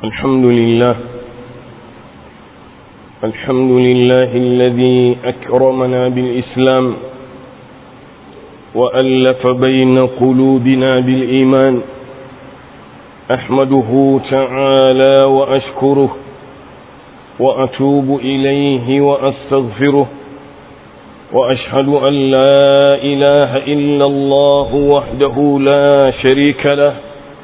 الحمد لله الحمد لله الذي أكرمنا بالإسلام وألف بين قلوبنا بالإيمان أحمده تعالى وأشكره وأتوب إليه وأستغفره وأشهد أن لا إله إلا الله وحده لا شريك له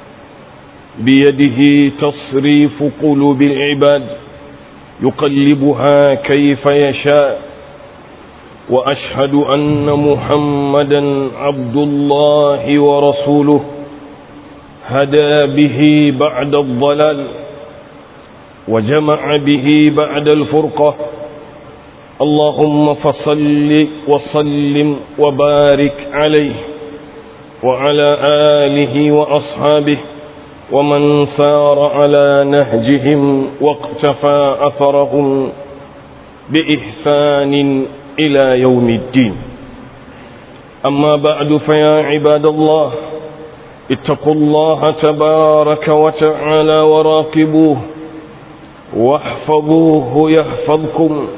بيده تصريف قلوب العباد يقلبها كيف يشاء وأشهد أن محمدا عبد الله ورسوله هدى به بعد الضلال وجمع به بعد الفرقة اللهم فصل وسلم وبارك عليه وعلى آله وأصحابه ومن سار على نهجهم واقتفى أثرهم بإحسان إلى يوم الدين أما بعد فيا عباد الله اتقوا الله تبارك وتعالى وراقبوه واحفظوه يحفظكم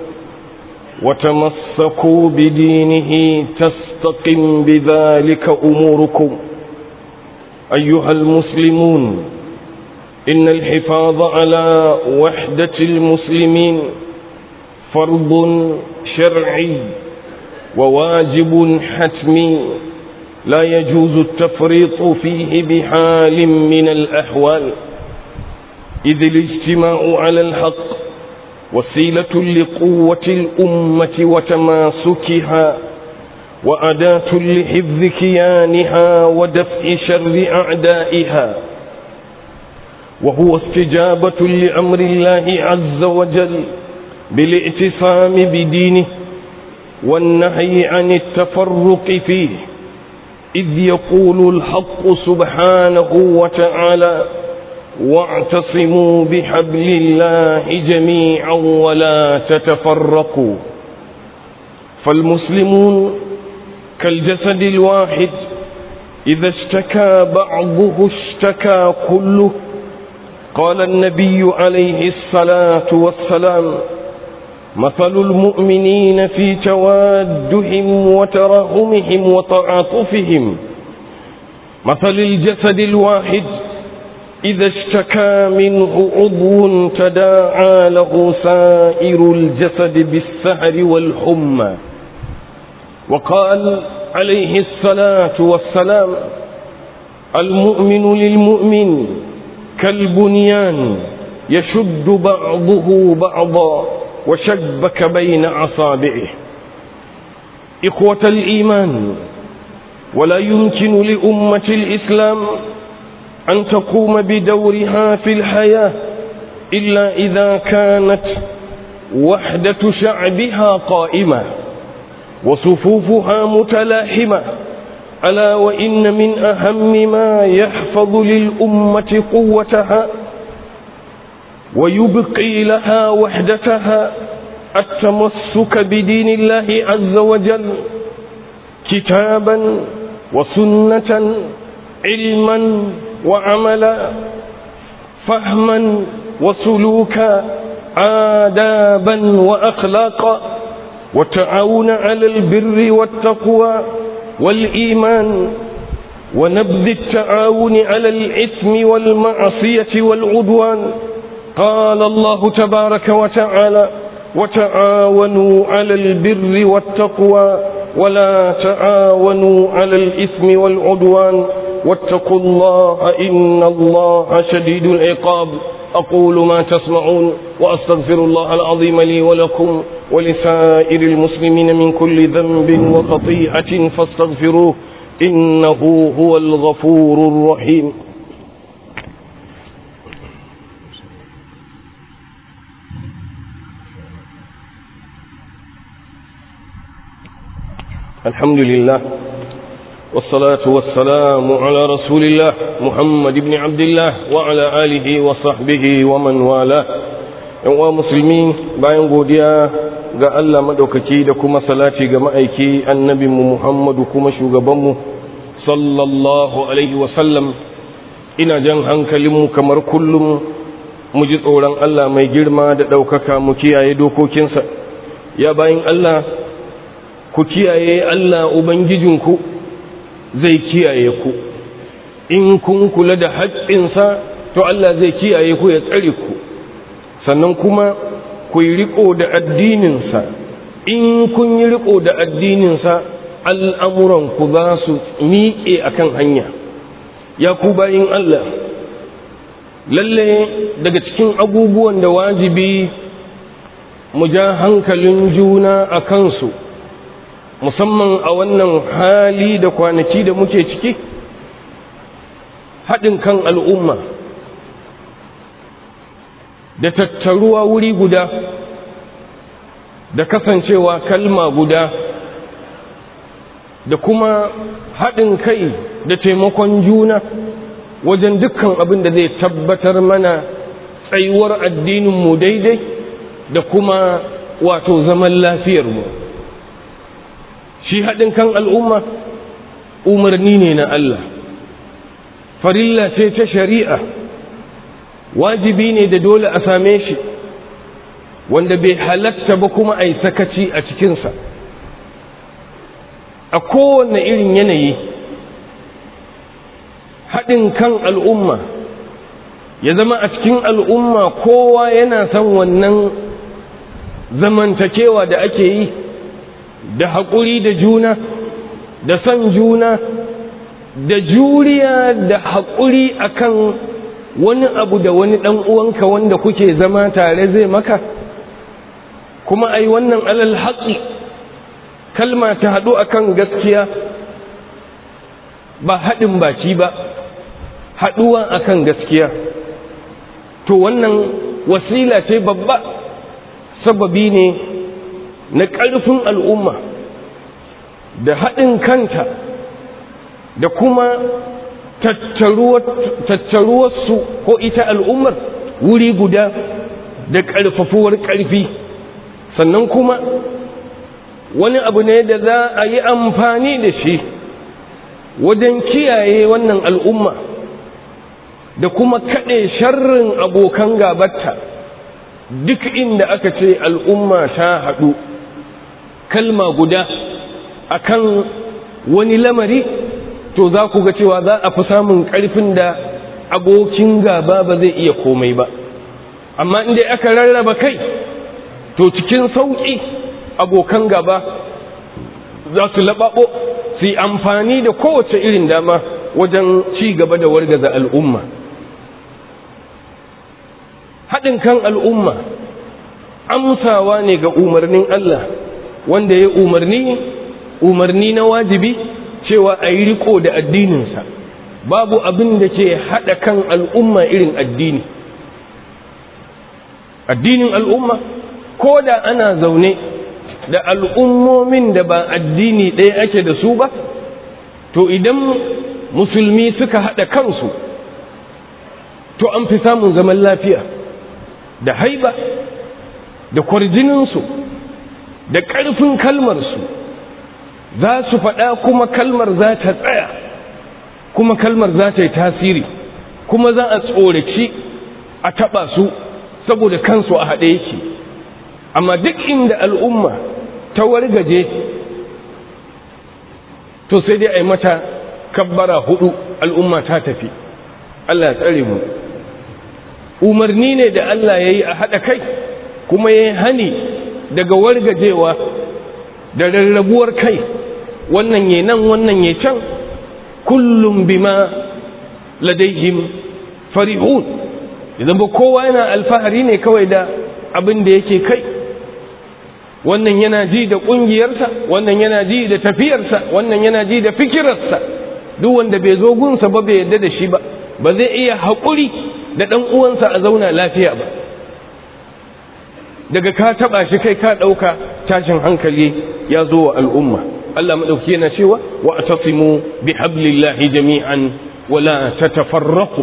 وتمسكوا بدينه تستقم بذلك أموركم أيها المسلمون إن الحفاظ على وحدة المسلمين فرض شرعي وواجب حتمي لا يجوز التفريط فيه بحال من الأحوال إذ الاجتماع على الحق وسيلة لقوة الأمة وتماسكها وأداة لحفظ كيانها ودفع شر أعدائها وهو استجابة لأمر الله عز وجل بالاعتصام بدينه والنهي عن التفرق فيه إذ يقول الحق سبحانه وتعالى واعتصموا بحبل الله جميعا ولا تتفرقوا فالمسلمون كالجسد الواحد إذا اشتكى بعضه اشتكى كله قال النبي عليه الصلاة والسلام مثل المؤمنين في توادهم وتراهمهم وتعاطفهم مثل الجسد الواحد إذا اشتكى منه عضو تداعى له سائر الجسد بالسهر والحمى وقال عليه الصلاة والسلام المؤمن للمؤمن كالبنيان يشد بعضه بعضا وشبك بين أصابعه إخوة الإيمان ولا يمكن لأمة الإسلام أن تقوم بدورها في الحياة إلا إذا كانت وحدة شعبها قائمة وصفوفها متلاحمة ألا وإن من أهم ما يحفظ للأمة قوتها ويبقي لها وحدتها التمسك بدين الله عز وجل كتابا وسنة علما وعملا فهما وسلوكا آدابا وأخلاقا والتعاون على البر والتقوى والإيمان ونبذ التعاون على الإثم والمعصية والعدوان قال الله تبارك وتعالى وتعاونوا على البر والتقوى ولا تعاونوا على الإثم والعدوان واتقوا الله إن الله شديد العقاب أقول ما تسمعون وأستغفر الله العظيم لي ولكم ولسائر المسلمين من كل ذنب وخطيئة فاستغفروه إنه هو الغفور الرحيم الحمد لله والصلاة والسلام على رسول الله محمد بن عبد الله وعلى آله وصحبه ومن والاه yan musulmi bayan godiya ga Allah madaukaki da kuma salati ga ma'aiki annabinmu Muhammadu kuma shugabanmu sallallahu alaihi wasallam ina jan hankalinmu kamar kullum mu ji tsoron Allah mai girma da ɗaukaka mu kiyaye dokokinsa ya bayin Allah ku kiyaye Allah Ubangijinku zai kiyaye ku in kun kula da haƙƙinsa to Allah zai kiyaye ku ya tsare ku sannan kuma ku yi riko da addininsa in kun yi riko da addininsa al'amuranku za su miƙe a kan hanya ya ku bayin Allah lalle daga cikin abubuwan da wajibi mu ja hankalin juna a kansu musamman a wannan hali da kwanaki da muke ciki haɗin kan al'umma da tattaruwa wuri guda da kasancewa kalma guda da kuma haɗin kai da taimakon juna wajen dukkan abin da zai tabbatar mana tsayuwar addininmu daidai da kuma wato zaman lafiyarmu shi haɗin kan al'umma umarni ne na Allah farilla ce ta shari'a wajibi ne da dole a same shi wanda bai halatta ba kuma a yi sakaci a cikinsa a kowane irin yanayi haɗin kan al'umma ya zama a cikin al'umma kowa yana son wannan zamantakewa da ake yi da haƙuri da juna da son juna da juriya da haƙuri akan wani abu da wani ɗan uwanka wanda kuke zama tare zai maka kuma ai wannan alal haƙi kalma ta haɗu akan gaskiya ba haɗin baki ba haɗuwa akan gaskiya to wannan wasila ce babba sababi ne na ƙarfin al'umma da haɗin kanta da kuma tattaruwarsu ko ita al'ummar wuri guda da ƙarfafuwar ƙarfi sannan kuma wani abu ne da za a yi amfani da shi wajen kiyaye wannan al'umma da kuma kaɗe sharrin abokan gabatta duk inda aka ce al'umma ta haɗu kalma guda akan wani lamari to za ku ga cewa za a fi samun ƙarfin da abokin gaba ba zai iya komai ba amma inda aka rarraba kai to cikin sauƙi abokan gaba za su laɓaɓo su yi amfani da kowace irin dama wajen ci gaba da wargaza al'umma haɗin kan al'umma amsawa ne ga umarnin Allah wanda ya umarni umarni na wajibi cewa a yi riko da addininsa babu abin da ke haɗa kan al'umma irin addini addinin al'umma ko da ana zaune da al'ummomin da ba addini ɗaya ake da su ba to idan musulmi suka haɗa kansu to an fi samun zaman lafiya da haiba da kwarjininsu da ƙarfin kalmarsu za su faɗa kuma kalmar za ta tsaya kuma kalmar za ta yi tasiri kuma za a tsoraci a taɓa su saboda kansu a haɗe yake amma duk inda al'umma ta wargaje to sai dai a yi mata kabbara hudu al'umma ta tafi Allah tsare mu umarni ne da Allah ya yi a haɗa kai kuma ya yi hani daga wargajewa da rarrabuwar kai wannan ya nan wannan ya can kullum bima ladaihim farihun idan ba kowa yana alfahari ne kawai da abin da yake kai wannan yana ji da ƙungiyarsa wannan yana ji da tafiyarsa wannan yana ji da fikirarsa duk wanda bai zo gunsa ba bai yadda da shi ba ba zai iya haƙuri da ɗan uwansa a zauna lafiya ba daga ka taɓa shi kai ka ɗauka tashin hankali ya zo wa al'umma Allah maɗauki yana cewa wa atasimu bi hablillahi jami'an wala tatafarraqu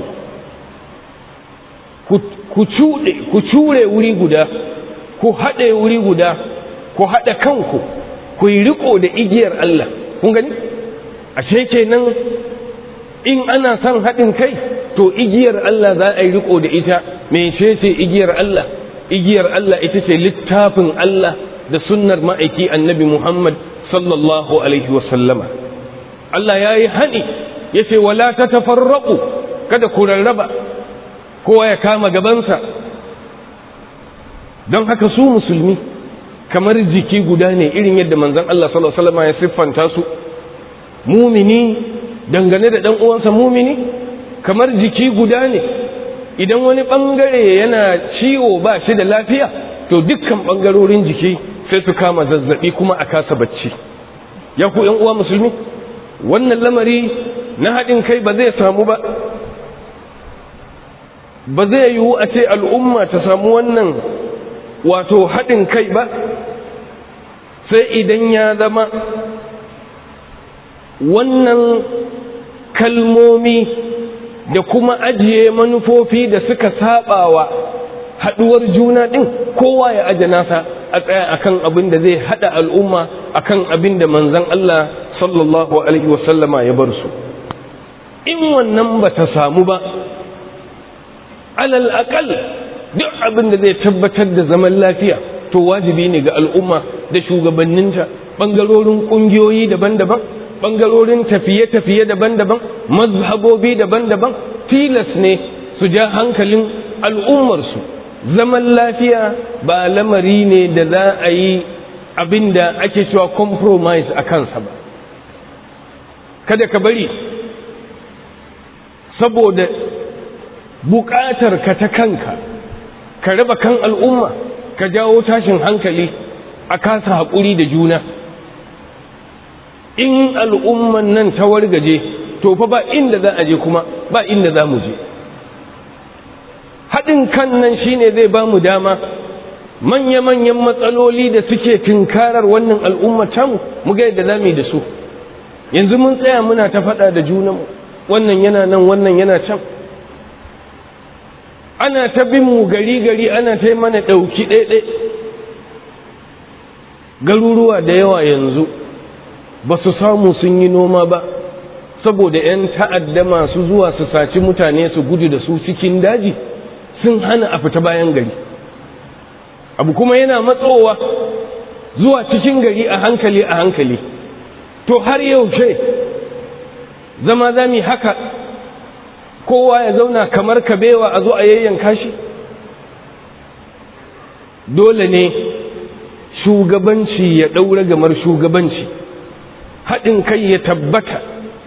ku cuɗe ku cure wuri guda ku haɗe wuri guda ku haɗa kanku ku yi riko da igiyar Allah kun gani ashe kenan in ana son haɗin kai to igiyar Allah za a yi riko da ita mecece igiyar Allah igiyar Allah ita ce littafin Allah da sunnar ma'aiki annabi Muhammad sallallahu alaihi wasallama Allah ya yi haɗi ya ce wala ta tafarraƙu kada ku rarraba kowa ya kama gabansa don haka su musulmi kamar jiki guda ne irin yadda manzon Allah sallallahu alaihi wasallama ya siffanta su mumini dangane da ɗan uwansa mumini kamar jiki guda ne idan wani ɓangare yana ciwo ba shi da lafiya to dukkan ɓangarorin jiki sai su kama zazzaɓi kuma a kasa bacci ya ku uwa musulmi wannan lamari na haɗin kai ba zai samu ba ba zai yiwu a ce al'umma ta samu wannan wato haɗin kai ba sai idan ya zama wannan kalmomi da kuma ajiye manufofi da suka sabawa haduwar juna din kowa ya aje nasa a tsaya akan abin da zai hada al'umma akan abin da manzon Allah sallallahu alaihi wasallama ya bar su in wannan ba ta samu ba alal aqal duk abin da zai tabbatar da zaman lafiya to wajibi ne ga al'umma da shugabanninta bangarorin kungiyoyi daban-daban bangarorin tafiye-tafiye daban-daban mazhabobi daban-daban tilas ne su ja hankalin al'ummarsu zaman lafiya ba lamari ne da za a yi abin da ake cewa compromise a kansa ba kada ka bari saboda buƙatar ka ta kanka ka raba kan al'umma ka jawo tashin hankali a kasa haƙuri da juna in al'umman nan ta wargaje to fa ba inda za a je kuma ba inda za mu je haɗin kan nan shine zai ba mu dama manya-manyan matsaloli da suke tunkarar wannan al'umma tamu mu ga yadda za mu yi da su yanzu mun tsaya muna ta faɗa da junanmu wannan yana nan wannan yana can ana ta bin mu gari-gari ana ta mana ɗauki ɗaiɗai garuruwa da yawa yanzu ba su samu sun yi noma ba saboda 'yan ta'adda masu zuwa su saci mutane su gudu da su cikin daji sun hana a fita bayan gari abu kuma yana matsowa zuwa cikin gari a hankali a hankali to har yaushe zama zami haka kowa ya zauna kamar kabewa a zo a yayyanka shi dole ne shugabanci ya ɗaura gamar shugabanci haɗin kai ya tabbata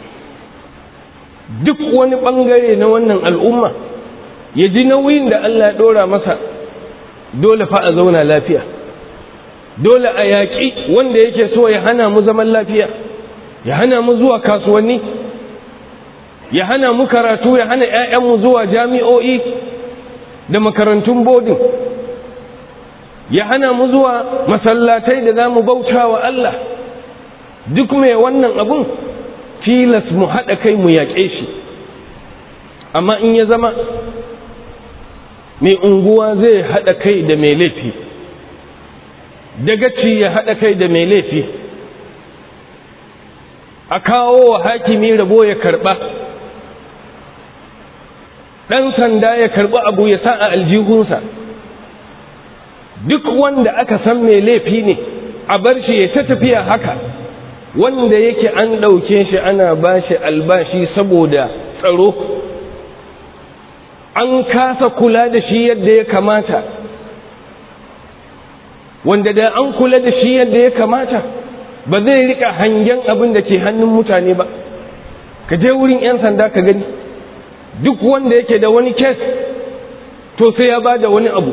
duk wani ɓangare na wannan al'umma ya ji nauyin da Allah ya ɗora masa dole fa a zauna lafiya dole a yaƙi wanda yake so ya hana mu zaman lafiya ya hana mu zuwa kasuwanni ya hana mu karatu ya hana 'ya'yanmu zuwa jami'o'i da makarantun bodin ya hana mu zuwa masallatai da za mu bauta wa Allah duk mai wannan abun tilas mu haɗa kai mu yaƙe shi amma in ya zama mai unguwa zai haɗa kai da mai laifi dagaci ya haɗa kai da mai laifi a kawo wa hakimi rabo ya karɓa ɗan sanda ya karɓi abu ya sa a aljihunsa duk wanda aka san mai laifi ne a bar shi ya ta tafiya haka wanda yake an ɗauke shi ana ba shi albashi saboda tsaro an kasa kula da shi yadda ya kamata wanda da an kula da shi yadda ya kamata ba zai rika hangen abin da ke hannun mutane ba ka je wurin 'yan sanda ka gani duk wanda yake da wani kes to sai ya ba da wani abu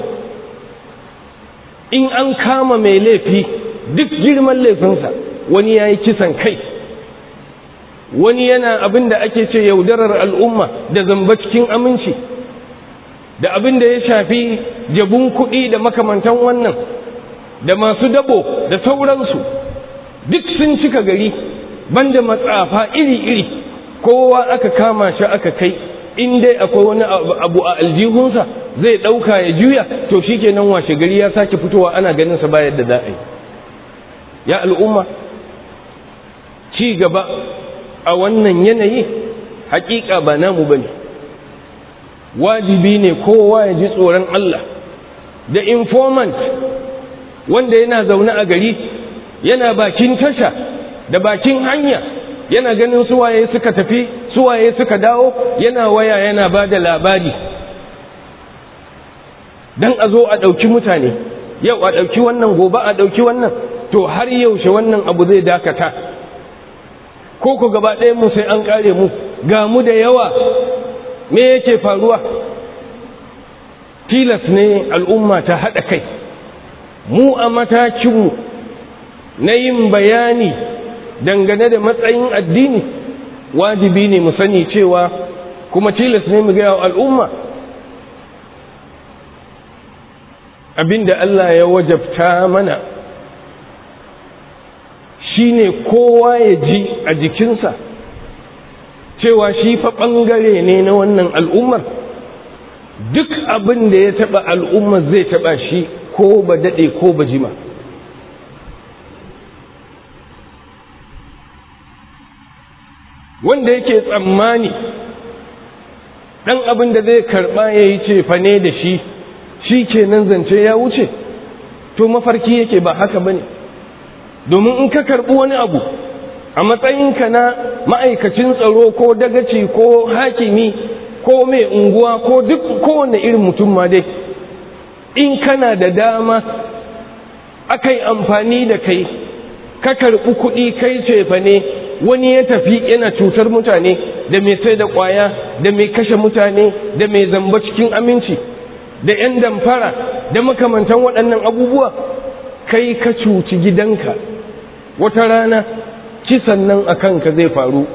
in an kama mai laifi duk girman laifinsa wani ya yi kisan kai wani yana abin da ake ce yaudarar al'umma da zamba cikin aminci da abin da ya shafi jabun kuɗi da makamantan wannan da masu dabo da sauransu duk sun cika gari banda matsafa iri-iri kowa aka kama shi aka kai in dai akwai wani abu a aljihunsa zai ɗauka ya juya to shi kenan washe gari ya sake fitowa ana ganin sa bayan da za a yi ya al'umma ci gaba a wannan yanayi hakika ba namu ba ne wajibi ne kowa ya ji tsoron Allah da informant wanda yana zaune a gari yana bakin tasha da bakin hanya yana ganin suwaye suka tafi suwaye suka dawo yana waya yana ba da labari don a zo a ɗauki mutane yau a ɗauki wannan gobe a ɗauki wannan to har yaushe wannan abu zai dakata ko ku gaba ɗaya mu sai an ƙare mu ga mu da yawa me yake faruwa tilas ne al'umma ta haɗa kai mu a matakinmu na yin bayani dangane da matsayin addini wajibi ne mu sani cewa kuma tilas ne mu gaya wa al'umma abinda Allah ya wajabta mana shine kowa ya ji a jikinsa cewa shi fa ɓangare ne na wannan al'ummar duk abin da ya taɓa al'ummar zai taɓa shi ko ba daɗe ko ba jima wanda yake tsammani ɗan abin da zai karɓa ya yi cefane da shi shi ke nan zance ya wuce to mafarki yake ba haka ba ne domin in ka karɓi wani abu a matsayinka na ma'aikacin tsaro ko dagaci ko hakimi ko mai unguwa ko duk kowane irin mutum ma dai in kana da dama aka yi amfani da kai ka karɓi kuɗi kai cefa ne wani ya tafi yana cutar mutane da mai sai da ƙwaya da mai kashe mutane da mai zamba cikin aminci da 'yan damfara da makamantan waɗannan abubuwa kai ka cuci gidanka wata rana kisan nan a kanka zai faru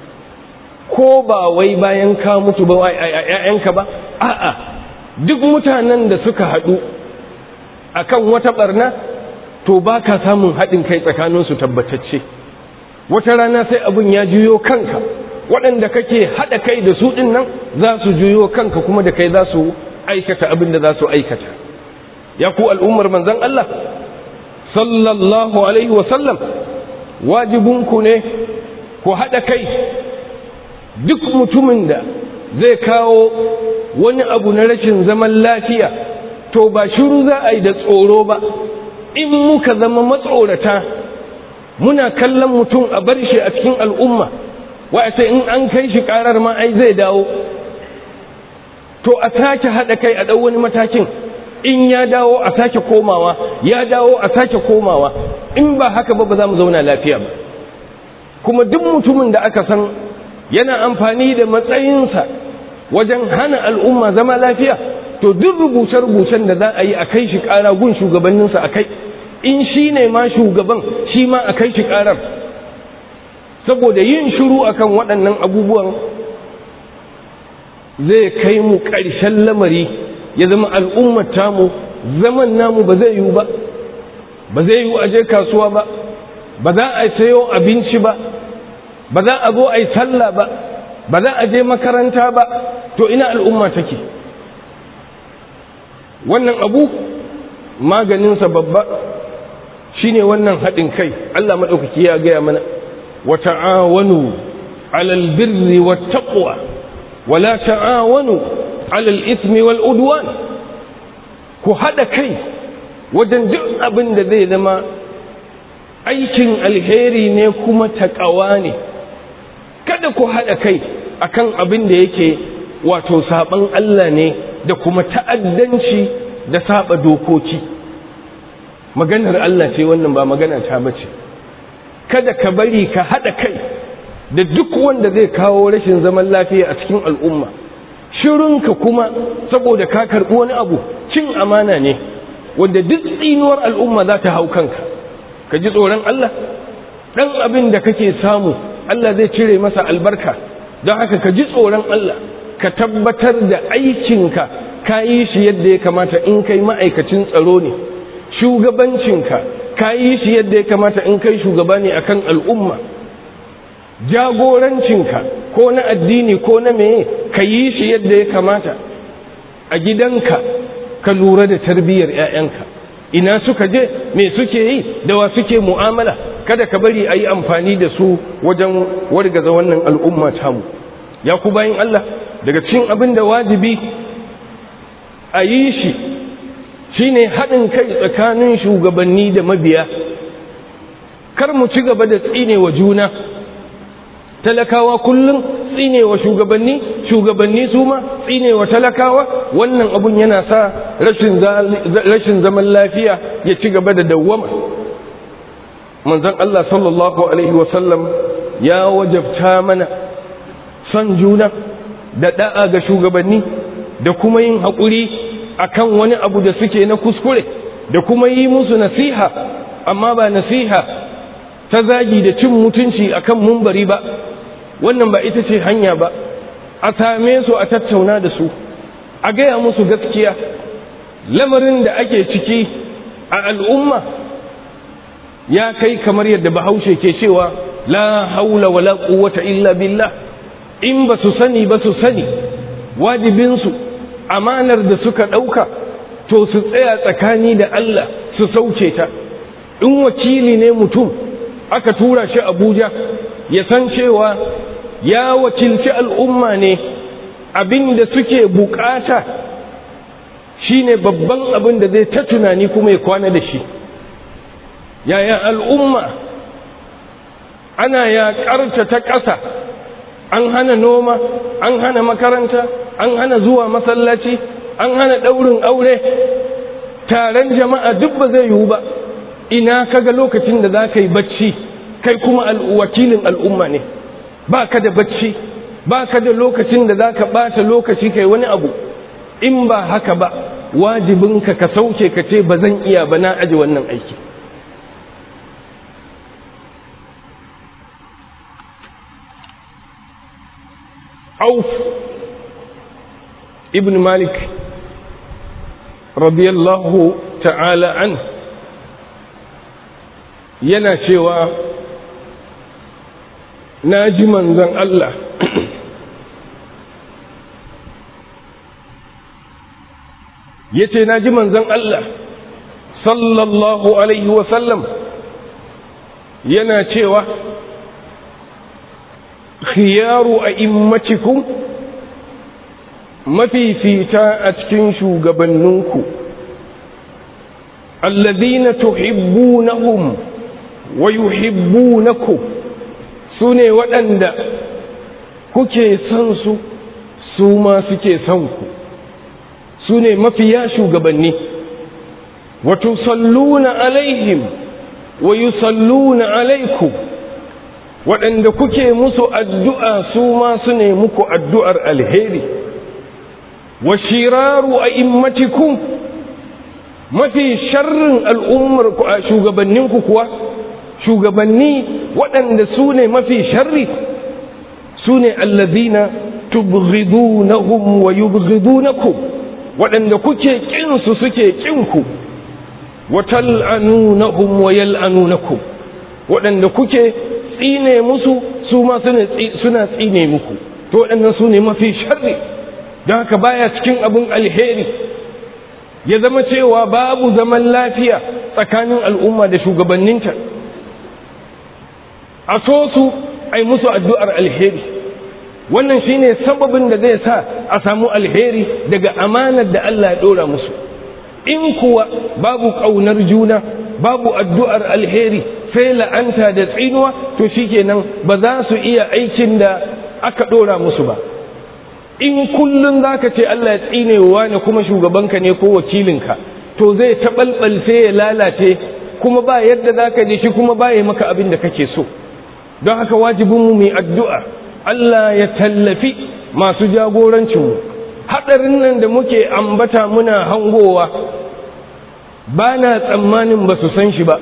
ko ba wai bayan ka mutu ba a ‘ya'yanka ba a'a duk mutanen da suka haɗu akan wata ɓarna to ba ka samun haɗin kai tsakaninsu tabbatacce wata rana sai abin ya juyo kanka waɗanda kake haɗa kai da su ɗin nan za su juyo kanka kuma da kai za su aikata abin da za su aikata ya ku al'ummar manzan Allah sallallahu alaihi wasallam wajibinku ne ku haɗa kai duk mutumin da zai kawo wani abu na rashin zaman lafiya to ba shiru za a yi da tsoro ba in muka zama matsorata muna kallon mutum a bar shi a cikin al'umma wa'ata in an kai shi karar ma ai zai dawo to a sake haɗa kai a ɗau wani matakin in ya dawo a sake komawa ya dawo a sake komawa in ba haka ba ba za mu zauna lafiya ba kuma duk mutumin da aka san yana amfani da matsayinsa wajen hana al'umma zama lafiya to duk rubuce-rubucen da za a yi a kai shi ƙara gun shugabanninsa a kai in shi ne ma shugaban shi ma a kai shi ƙarar saboda yin shiru akan waɗannan abubuwan zai kai mu ƙarshen lamari ya zama al'ummar tamu zaman namu ba zai yiwu ba ba zai yiwu a je kasuwa ba ba za a sayo abinci ba ba za a zo a yi sallah ba ba za a je makaranta ba to ina al'umma take wannan abu maganinsa babba shine wannan haɗin kai Allah maɗaukaki ya gaya mana wa ta'awanu alal birri wat taqwa wa la ta'awanu alal ismi wal udwan ku haɗa kai wajen duk abin da zai zama aikin alheri ne kuma taƙawa ne kada ku haɗa kai akan abin da yake wato saɓan Allah ne da kuma ta'addanci da saɓa dokoki maganar Allah ce wannan ba magana ta bace kada ka bari ka haɗa kai da duk wanda zai kawo rashin zaman lafiya a cikin al'umma shirinka kuma saboda ka karɓi wani abu cin amana ne wanda duk tsinuwar al'umma za ta hau kanka ka ji tsoron Allah ɗan abin da kake samu Allah zai cire masa albarka don haka ka ji tsoron Allah ka tabbatar da aikinka ka yi shi yadda ya kamata in kai ma'aikacin tsaro ne shugabancinka ka yi shi yadda ya kamata in kai shugaba ne akan al'umma jagorancinka ko na addini ko na meye ka yi shi yadda ya kamata a gidanka ka lura da tarbiyyar 'ya'yanka ina suka je me suke yi da wa suke mu'amala kada ka bari a yi amfani da su wajen wargaza wannan al'umma tamu ya ku bayan Allah daga cikin abin da wajibi a yi shi shine haɗin kai tsakanin shugabanni da mabiya kar mu ci gaba da tsine wa juna talakawa kullum tsine wa shugabanni shugabanni su ma tsine wa talakawa wannan abun yana sa rashin zaman lafiya ya ci gaba da dawwama manzon Allah sallallahu alaihi wasallam ya wajabta mana son juna da da'a ga shugabanni da kuma yin haƙuri akan wani abu da suke na kuskure da kuma yi musu nasiha amma ba nasiha ta zagi da cin mutunci akan mumbari ba wannan ba ita ce hanya ba a same su a tattauna da su a gaya musu gaskiya lamarin da ake ciki a al'umma ya kai kamar yadda bahaushe ke cewa la haula wala quwwata illa billah in ba su sani ba su sani wajibinsu amanar da suka ɗauka to su tsaya tsakani da Allah su sauke ta in wakili ne mutum aka tura shi abuja ya san cewa ya wakilci al'umma ne abin da suke bukata shine babban abin da zai ta tunani kuma ya kwana da shi yaya al'umma ana yaƙarta ta ƙasa an hana noma an hana makaranta an hana zuwa masallaci an hana ɗaurin aure taron jama'a duk ba zai yiwu ba ina kaga lokacin da za ka yi bacci kai kuma wakilin al'umma ne ba ka da bacci ba ka da lokacin da za ka ɓata lokaci kai wani abu in ba haka ba wajibinka ka sauke ka ce ba zan iya ba na aji wannan aiki auf ibn malik radiyallahu ta'ala an yana cewa na ji manzan Allah ya ce na ji manzan Allah sallallahu alaihi wasallam yana cewa khiyaru a immatikum mafifita a cikin shugabanninku allazina tuhibbunahum wa yuhibbunakum sune waɗanda kuke son su su ma suke son ku sune mafiya shugabanni wa tusalluna alaihim wa yusalluna alaikum waɗanda kuke musu addu'a su ma su ne muku addu'ar alheri wa shiraru a immatikum mafi sharrin al'ummar shugabanninku kuwa shugabanni waɗanda su ne mafi sharri su ne allazina tubghidunahum wa yubghidunakum waɗanda kuke ƙinsu suke ƙinku wa tal'anunahum wa yal'anunakum waɗanda kuke tsine musu su ma suna tsine muku to waɗannan su ne mafi sharri don haka baya cikin abin alheri ya zama cewa babu zaman lafiya tsakanin al'umma da shugabanninta a so su ai musu addu'ar alheri wannan shine sababin da zai sa a samu alheri daga amanar da Allah ya ɗora musu in kuwa babu ƙaunar juna babu addu'ar alheri sai la'anta da tsinuwa to shikenan ba za su iya aikin da aka ɗora musu ba in kullum za ka ce Allah ya tsinewa ne kuma shugabanka ne ko wakilinka to zai taɓalɓalce ya lalace kuma ba yadda za ka shi kuma ba ya maka abin da kake so don haka wajibinmu mai addu'a Allah ya tallafi masu jagorancinmu haɗarin nan da muke ambata muna hangowa ba na tsammanin ba su san shi ba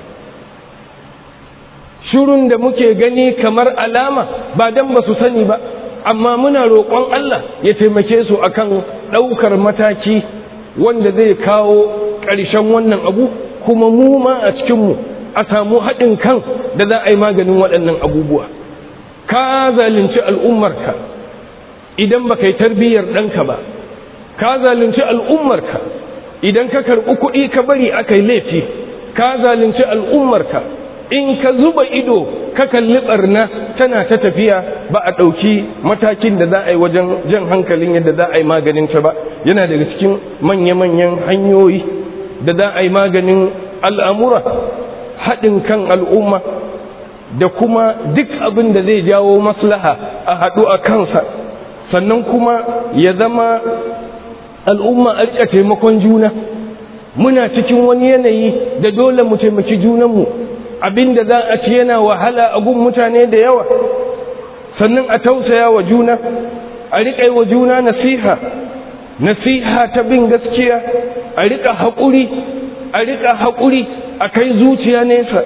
shirun da muke gani kamar alama ba don ba su sani ba amma muna roƙon Allah ya taimake su akan ɗaukar mataki wanda zai kawo ƙarshen wannan abu kuma mu ma a cikinmu a samu haɗin kan da za a yi maganin waɗannan abubuwa ka zalunci al'ummarka idan ba yi tarbiyyar ɗanka ba ka zalunci al'ummarka idan ka karɓi kuɗi ka bari aka yi laifi ka zalunci al'ummarka in ka zuba ido ka kalli barna tana ta tafiya ba a ɗauki matakin da za a yi wajen jan hankalin yadda za a yi maganin ta ba yana daga cikin manya-manyan hanyoyi da za a yi maganin al'amura haɗin kan al'umma da kuma duk abin da zai jawo maslaha a haɗu a kansa sannan kuma ya zama al'umma a riƙa taimakon juna muna cikin wani yanayi da dole mu taimaki junanmu abinda za a ci yana wahala a gun mutane da yawa sannan a tausaya wa juna a riƙa wa juna nasiha nasiha ta bin gaskiya a riƙa haƙuri a riƙa haƙuri a kai zuciya nesa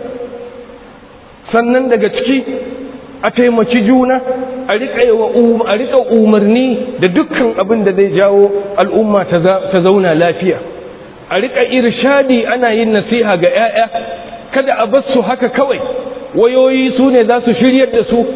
sannan daga ciki a taimaki juna a riƙa umarni da dukkan abin da zai jawo al'umma ta zauna lafiya a riƙa irshadi ana yin nasiha ga 'ya'ya kada a bar su haka kawai wayoyi su ne za su shiryar da su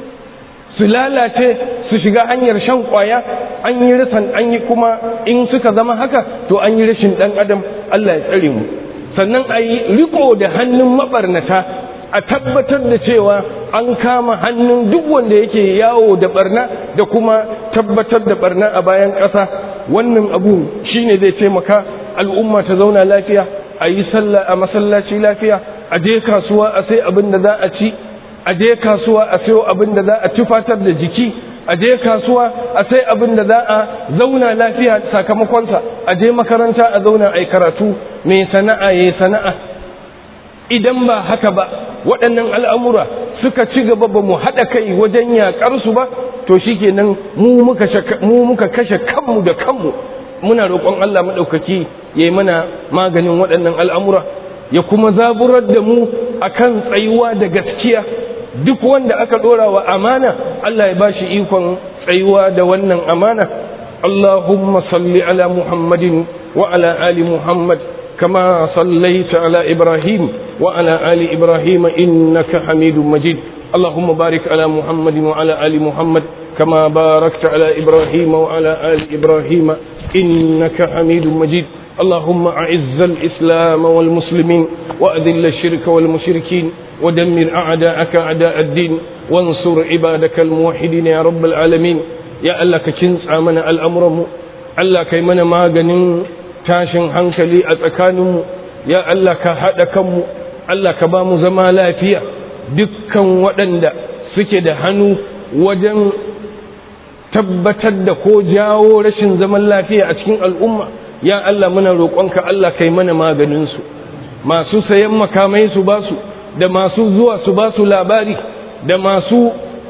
su lalace su shiga hanyar shan kwaya an yi rasan an yi kuma in suka zama haka to an yi rashin ɗan adam Allah ya tsare mu sannan a yi riko da hannun mabarnata a tabbatar da cewa an kama hannun duk wanda yake yawo da barna da kuma tabbatar da barna a bayan ƙasa wannan abu shine zai taimaka al'umma ta zauna lafiya a yi sallah a masallaci lafiya a je kasuwa a sai abin da za a ci a je kasuwa a sayo abin da za a tufatar da jiki a je kasuwa a sai abin da za a zauna lafiya sakamakonsa a je makaranta a zauna a yi karatu mai sana'a ya sana'a idan ba haka ba waɗannan al'amura suka ci gaba ba mu haɗa kai wajen yaƙarsu ba to shi kenan mu muka kashe kanmu da kanmu muna roƙon Allah maɗaukaki ya yi mana maganin waɗannan al'amura ya kuma zaburar da mu akan tsayuwa da gaskiya duk wanda aka ɗora wa amana Allah ya ba shi ikon tsayuwa da wannan amana Allahumma salli ala Muhammadin wa ala ali Muhammad kama sallaita ala Ibrahim wa ala ali Ibrahim innaka Hamidum Majid Allahumma barik ala Muhammadin wa ala ali Muhammad kama barakta ala Ibrahim wa ala ali Ibrahim innaka Hamidum Majid اللهم أعز الإسلام والمسلمين وأذل الشرك والمشركين ودمر أعداءك أعداء الدين وانصر عبادك الموحدين يا رب العالمين يا الله كنس آمنا الأمر الله كيمنا ما غنين tashin hankali a tsakaninmu ya Allah ka haɗa kanmu Allah ka ba mu zama lafiya dukkan waɗanda suke da hannu wajen tabbatar da ko jawo rashin zaman lafiya a cikin al'umma ya Allah muna roƙonka Allah kai mana maganinsu masu sayan makamai su ba su da masu zuwa su ba su labari da masu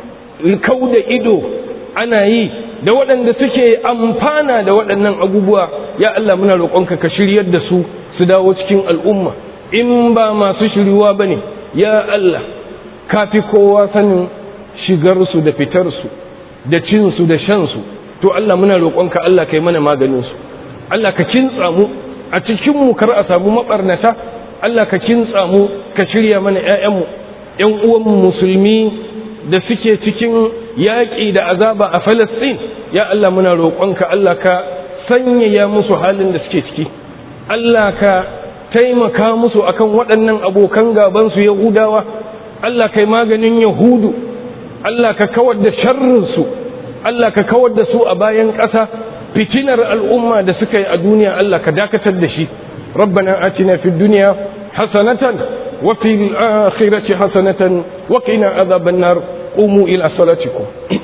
kau da ido ana yi da waɗanda suke amfana da waɗannan abubuwa ya Allah muna roƙonka ka shiryar da su su dawo cikin al'umma in ba masu shiryuwa ba ne ya Allah ka fi kowa sanin shigarsu da fitarsu da cinsu da shansu to Allah muna roƙonka Allah kai mana maganinsu Allah ka kintsa mu a cikinmu kar a samu maɓarnata Allah ka kintsa mu ka shirya mana ‘ya'yanmu ‘yan uwanmu musulmi da suke cikin yaƙi da azaba a Falastin ya Allah muna roƙonka Allah ka sanyaya musu halin da suke ciki Allah ka taimaka musu akan waɗannan abokan gabansu Yahudawa Allah kai maganin Yahudu Allah ka kawar da sharrinsu Allah ka kawar da su a bayan ƙasa fitinar al'umma da suka yi a duniya Allah ka dakatar da shi rabbana atina fid dunya hasanatan wa fil akhirati hasanatan wa qina adhaban nar qumu ila salatikum